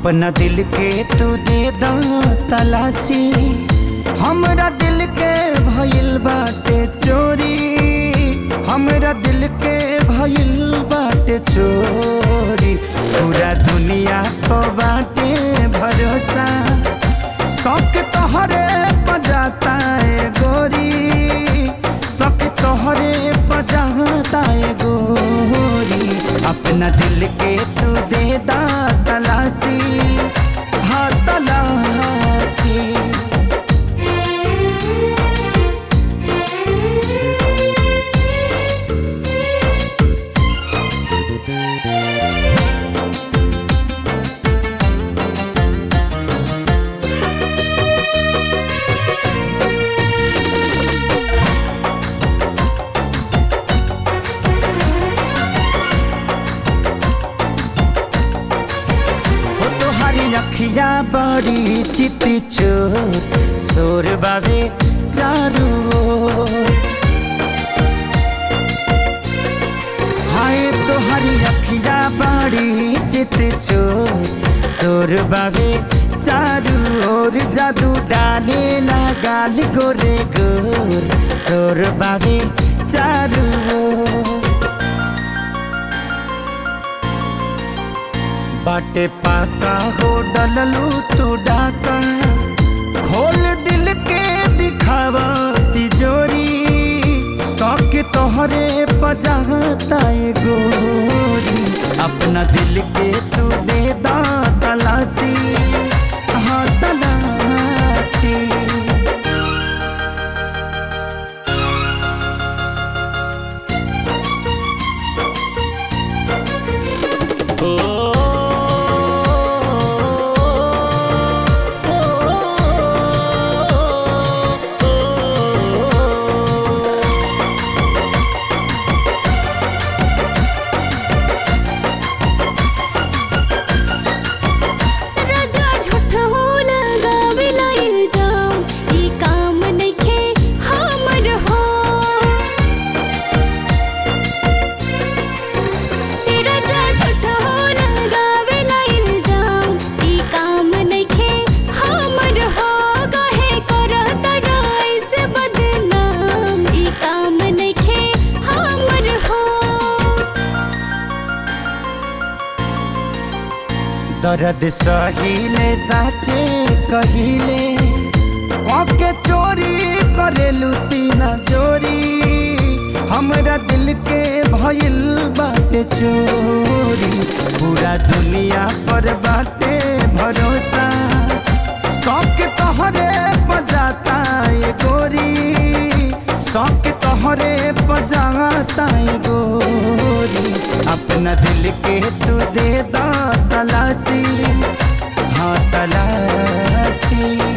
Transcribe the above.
अपना दिल के तू दे दा तलाशी हमरा दिल के भइल बाटे चोरी हमरा दिल के भइल बाटे चोरी पूरा दुनिया को बाटे भरोसा शौक तोहरे पजाता है गोरी शौक तोहरे पजाता है गोरी अपना दिल के तू दे दा तलाशी हाँ तलाशी हो तोहारी अखिया बड़ी चित चोर सोर बाबे चारू ओर। हाय तोहारी अखिया बड़ी चित चोर सोर बाबे चारू ओर जादू डाले ना गाल गोरे गोर सोर बाबे चारू ओर। बाटे पाका हो डललू तू डाका खोल दिल के दिखावा तिजोरी शौक तोहरे पजाता है गोरी अपना दिल के तू दे दा तलाशी हाँ तलाशी राजा झूठ हो लगावेला इल्जाम ई काम नइखे हमर हो ए राजा झूठ हो लगावेला इल्जाम ई काम नइखे हमर हो कहे करत राइस बदनाम ई काम नइखे हमर हो दर्द सहिले साचे कहिले के चोरी करेलू सीना चोरी हमरा दिल के भइल बाटे चोरी पूरा दुनिया पर बाटे भरोसा शौक तोहरे पजाता है गोरी शौक तोहरे पजाता है गोरी अपना दिल के तू दे दा तलाशी हाँ तलाशी